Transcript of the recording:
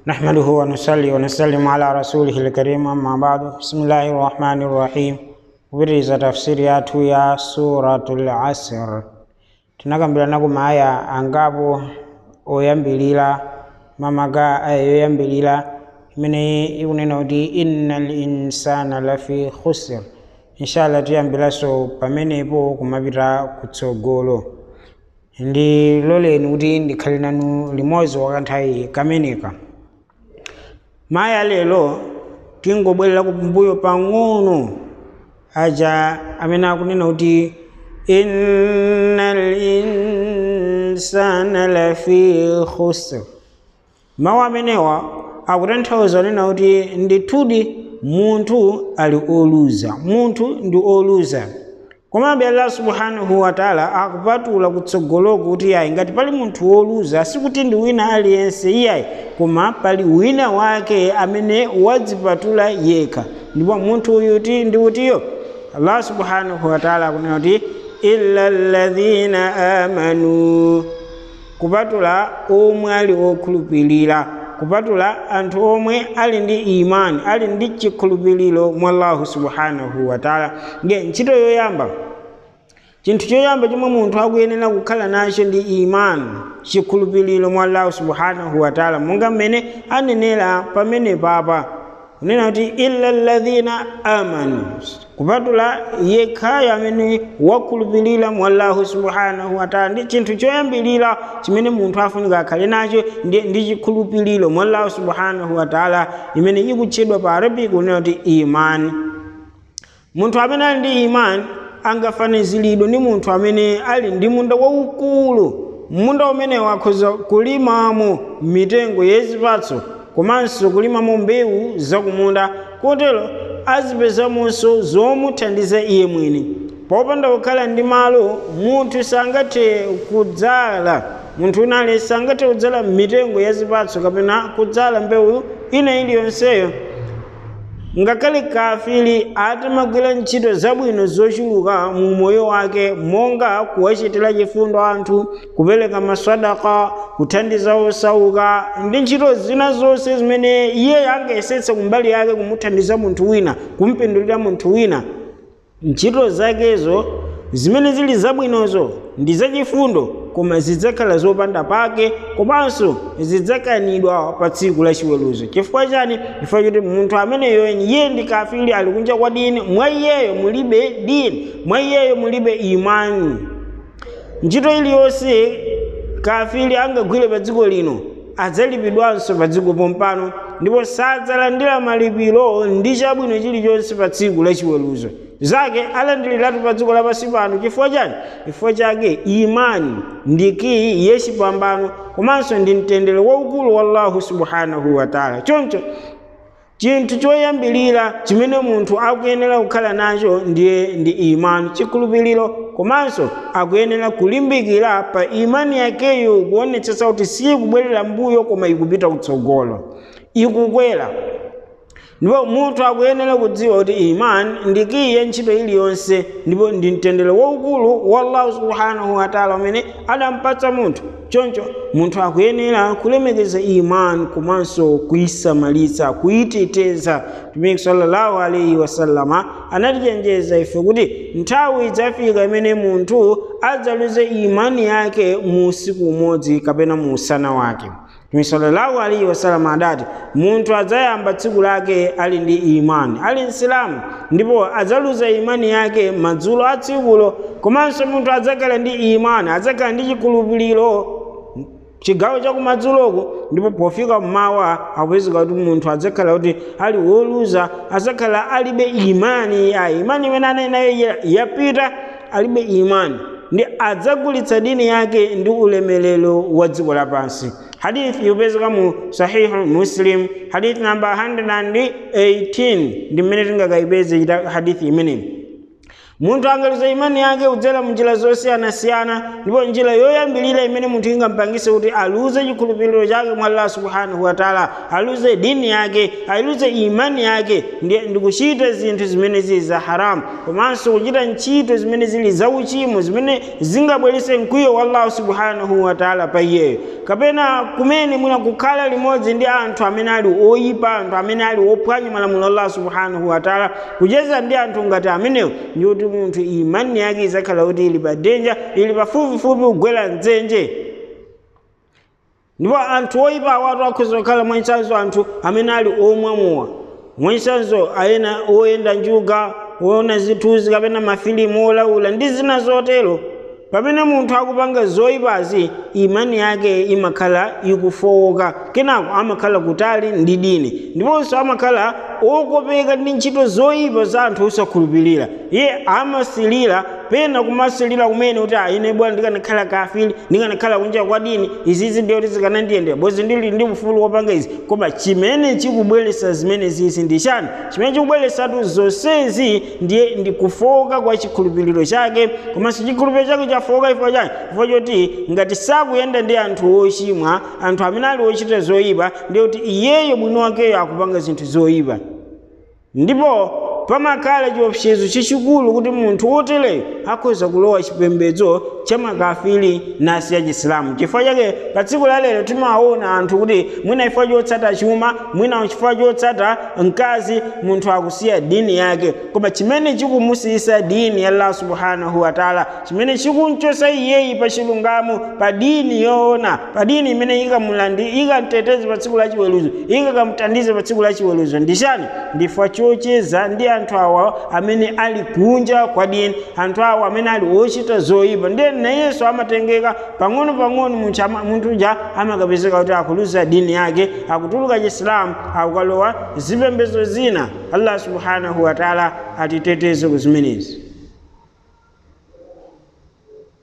نحمده ونصلي ونسلم على رسوله الكريم أما بعد بسم الله الرحمن الرحيم kubiriza tafsiri yathu ya suratul asr tinakambirana ku maaya angapo oyambilira mamaga aya yoyambilira imene ikunena kuti innal insana lafi khusr inshallah tiyambiranso pamenepo kumapita kutsogolo ndiloleni kuti ndikhale nanu limodzi wakanthawi kameneka maya lero tingobwerera kumbuyo pang'ono aja amene akunena kuti innal insana lafi khusr mawu amenewa akutanthauza nena kuti ndithudi munthu ali oluza munthu ndi oluza komabe allah subhanahu wataala akupatula kutsogoloko kuti yayi ngati pali munthu woluza sikuti ndi wina aliyense iyayi koma pali wina wake amene wadzipatula yekha ndipo munthu uyu ti ndi utiyo allah subhanahu wataala akunena kuti illa ladhina amanu kupatula omwe ali okhulupirira kupatula anthu omwe ali ndi imani ali ndi chikhulupiriro mwa allahu subhanahu wataala nge ntchito yoyamba chinthu choyamba chomwe munthu akuyenera kukhala nacho ndi imani chikhulupiriro mwa allahu subhanahu wataala monga mmene anenera pamene papa kunena kuti illa ladhina amanu kupatula yekhayo amene wakhulupirira mwa allahu subhanahu wataala ndi chinthu choyambirira chimene munthu afunika akhale nacho ndi, ndi chikhulupiriro mwa allahu subhanahu wataala imene ikutchedwa pa arabic kunena kuti imani munthu amene ali ndi imani angafaniziridwe ndi munthu amene ali ndi munda waukulu munda umenewo akhoza kulimamo mitengo yezipatso komanso kulimamo mbewu zakumunda kotero azipezamonso zomuthandiza iye mwini popanda kukhala ndi malo munthu sangathe kudzala munthu unali sangathe kudzala mitengo yazipatso kapena kudzala mbewu ina iliyonseyo ngakhale kafiri atamagwira ntchito zabwino zochuluka mu moyo wake monga kuwachitira chifundo anthu kupereka maswadaka kuthandiza osauka ndi ntchito zina zonse zimene iye angayesetsa kumbali yake kumuthandiza munthu wina kumpindulira munthu wina ntchito zakezo zimene zili zabwinozo ndi zachifundo koma zidzakhala zopanda pake komanso zidzakanidwa pa tsiku la chiweruzo chifukwa chani chifukwa choti munthu ameneyo iye ndi kafiri ali kunja kwa dini mwa iyeyo mulibe dini mwa iyeyo mulibe imani ntchito iliyonse kafiri angagwire pa dziko lino adzalipidwanso pa dziko pompano ndipo sadzalandira malipiro ndi chabwino chilichonse pa tsiku la chiweruzo zake alandiriratu pa dziko lapansi pano chifukwa chani chifukwa chake imani ndi kiyi yechipambano komanso ndi mtendere waukulu wa allahu subhanahu wataala choncho chinthu choyambirira chimene munthu akuyenera kukhala nacho ndiye ndi imani chikhulupiriro komanso akuyenera kulimbikira pa imani yakeyo kuonetsetsa kuti sikubwerera mbuyo koma ikupita kutsogolo ikukwera ndipo munthu akuyenera kudziwa kuti imani ndi kiyi ntchito iliyonse ndipo ndi mtendere waukulu wa allahu subhanahu wataala umene adampatsa munthu choncho munthu akuyenera kulemekeza imani komanso kuyisamalitsa kuyiteteza mtumiki sallallahu alaihi wasallama anatichenjeza ife kuti nthawi idzafika imene munthu adzaluze imani yake mu usiku umodzi kapena mu usana wake mtumiki sallallahu alaihi wasallam adati munthu adzayamba tsiku lake ali ndi imani ali msilamu ndipo adzaluza imani yake madzulo a tsikulo komanso munthu adzakhala ndi imani adzakhala ndi chikhulupiriro chigawo chakumadzuloko ndipo pofika mmawa akupezeka kuti munthu adzakhala kuti ali woluza adzakhala alibe imani ya imani imene anali nayo yapita alibe imani ndi adzagulitsa dini yake ndi ulemelero wa dziko lapansi hadithi yopezeka mu sahihu muslim hadithi namba 118 ndi mmene tingakayipeze hadithi imeneyi munthu angaluza imani yake kudzera munjira zosiyanasiyana ndipo njira yoyambilira imene munthu ingampangise kuti aluze chikhulupiriro chake mwa allah subhanahu wataala aluze dini yake aluze imani yake ndi kuchita zinthu zimene zili za haramu komanso kuchita ntchito zimene zili zauchimo zimene zingabwerese mkwiyo wa allahu subhanahu wataala pa iyeyo kapena kumene mwina kukhala limodzi ndi anthu amene ali oyipa anthu amene ali ophwanya malamulo a allah subhanahu wataala kucheza ndi anthu ngati amenewo ndi kuti munthu imani yake izakhala kuti ili pa denja ili pafupifupi kugwera mdzenje ndipo anthu oyipa awatu akhoza kukhala mwachitsanzo anthu amene ali omwamowa mwachitsanzo ayena oyenda njuga oona zithunzi kapena mafilimu olaula ndi zina zotero pamene munthu akupanga zoyipazi imani yake imakhala ikufowoka kenako amakhala kutali ndi dini ndiponso amakhala okopeka ndi ntchito zoyipa za anthu osakhulupirira iye amasilira pena kumasilira kumene kuti ine bwana ndikanakhala kafiri ndikanakhala kunja kwa dini izizi ndiyo kuti zikanandiyendera bozi ndili ndi ufulu wopanga izi koma chimene chikubweresa zimene zizi ndi chani chimene chikubweresatu zonsezi ndiye ndi kufowoka kwa chikhulupiriro chake komanso chikhulupiriro chake chafowoka chifukwa chani chifukwa choti ngati sakuyenda ndi anthu ochimwa anthu amene ali ochita zoyipa ndiye kuti iyeyo mwini wakeyo akupanga zinthu zoyipa ndipo pamakhala chiopsezo chachikulu kuti munthu wotereyo akhoza kulowa chipembedzo cha makafiri nasi ya chisilamu chifukwa chake pa tsiku la lero timaona anthu kuti mwina chifukwa chotsata chuma mwina chifukwa chotsata mkazi munthu akusiya dini yake koma chimene chikumusiyisa dini ya allah subhanahu wataala chimene chikumchosa iyeyi pa chilungamo pa dini yoona pa dini imene ikamulandi ikamteteze pa tsiku la chiweruzo ikakamtandize pa tsiku la chiweruzo ndi chani ndifukwa chocheza ndi anthu awa amene ali kunja kwa dini anthu awa amene ali ochita zoyipa ndiye nayenso amatengeka pang'ono pang'ono munthu uja amakapezeka kuti akuluza dini yake akutuluka chisilamu akukalowa zipembedzo zina allah subhanahu wataala atiteteze ku zimenezi